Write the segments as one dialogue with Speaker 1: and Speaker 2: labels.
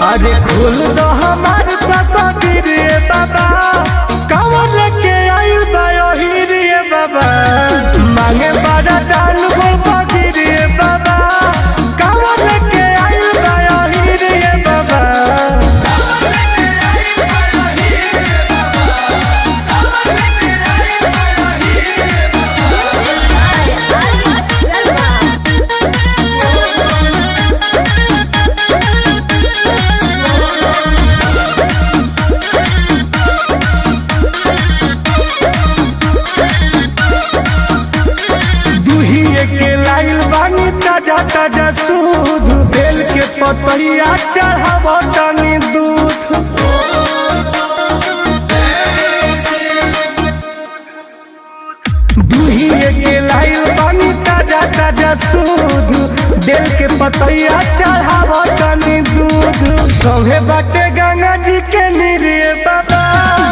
Speaker 1: अरे खोल दो हमार तकदीर रे बाबा कवन के आइल बा ओही रे बाबा मांगे बड़ा दान गोल बगी रे बाबा कवन के आइल बा ओही रे बाबा दुहिए के लाइल बानी ताजा ताजा सूद बेल के पतैया चढ़ाव तनी दूध दुहिए के लाइल बानी ताजा ताजा सूद बेल के पतैया चढ़ाव तनी दूध सौहे बाटे गंगा जी के निरिए बाबा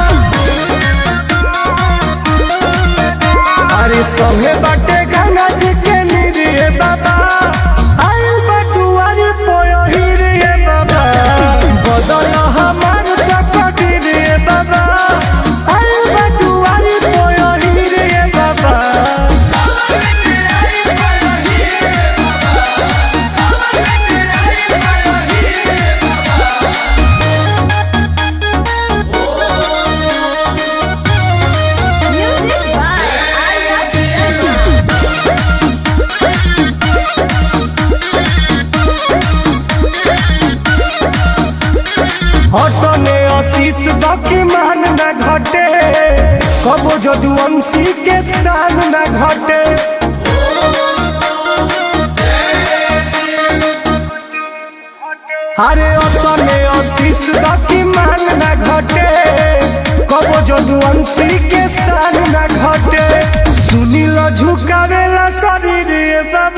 Speaker 1: अरे सौहे बाटे गंगा जी के निरिए बाबा आइल बटुआरी पोयही रे बाबा बदल हमार तकदीर रे बाबा आइल बटुआरी पोयही रे बाबा
Speaker 2: Music by Arya Sharma.
Speaker 1: हटने आशीष बाकी मान न घटे कबो जदुवंशी के शान न घटे अरे अपने आशीष बाकी मान न घटे कबो जदुवंशी के शान न घटे सुनील झुकावेला शरीर बाबा